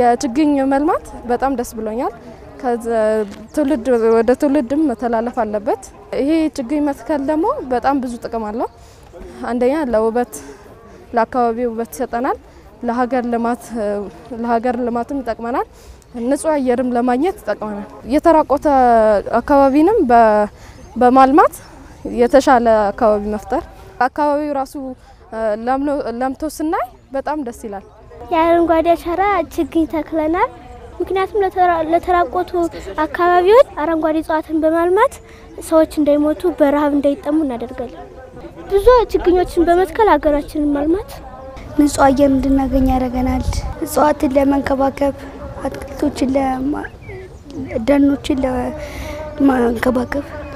የችግኝ መልማት በጣም ደስ ብሎኛል። ትውልድ ወደ ትውልድም መተላለፍ አለበት። ይሄ ችግኝ መትከል ደግሞ በጣም ብዙ ጥቅም አለው። አንደኛ ለውበት ለአካባቢ ውበት ይሰጠናል። ለሀገር ልማት ለሀገር ልማትም ይጠቅመናል። ንጹህ አየርም ለማግኘት ይጠቅመናል። የተራቆተ አካባቢንም በማልማት የተሻለ አካባቢ መፍጠር አካባቢው ራሱ ለምቶ ስናይ በጣም ደስ ይላል። የአረንጓዴ አሻራ ችግኝ ተክለናል። ምክንያቱም ለተራቆቱ አካባቢዎች አረንጓዴ እጽዋትን በማልማት ሰዎች እንዳይሞቱ በረሃብ እንዳይጠሙ እናደርጋለን። ብዙ ችግኞችን በመትከል ሀገራችንን ማልማት ንጹህ አየር እንድናገኝ ያደርገናል። እጽዋትን ለመንከባከብ አትክልቶችን፣ ደኖችን ለማንከባከብ